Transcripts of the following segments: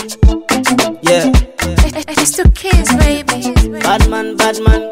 Yeah, It's two kids, baby. bad man, bad man.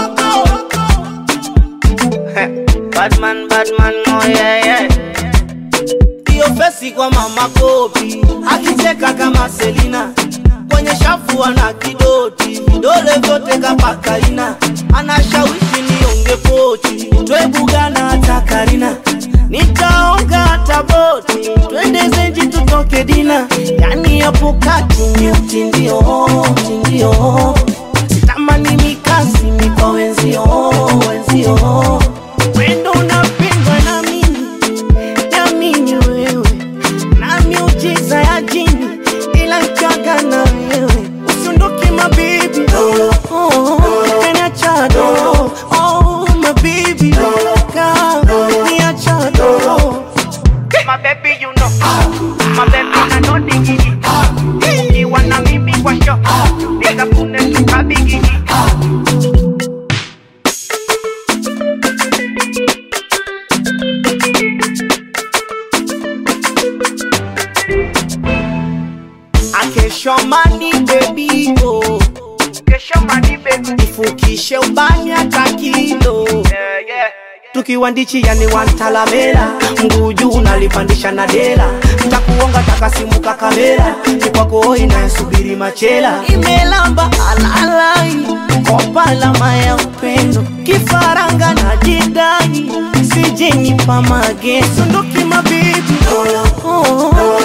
bad man, bad man, oh yeah, yeah. Hiyo fesi kwa mama kopi, akicheka kama Selina, kwenye shafu ana kidoti, vidole vyote kapakaina, anashawishi nionge pochi, twebugana hata Karina, nitaonga hata boti, twende zenji tutoke dina, yani hapo kati ni utindio, utindio, sitamani mikasi mikwa wenzio, wenzio, wendo unapendwa na mimi Niamini wewe na miujiza ya jini, ila nchaga na wewe usiondoke mabibi, oh, oh, kaniacha doro, oh, mabibi, ka niacha doro My baby, you know. My baby, I know the giddy. You wanna meet me for sure. Nigga, pune tuka bigidi. akeshomani bebi oh, Kesho mani baby. ifukishe ubani hata kilo Yeah, yeah. tukiwa ndichi yani wantalamela mguu juu unalipandisha na dela takuonga takasimuka kamera ni kwako inayesubiri machela imelamba alalai kopa lama ya upendo kifaranga na jidai sijenipa mageso ndoki mabibi oh, oh, oh,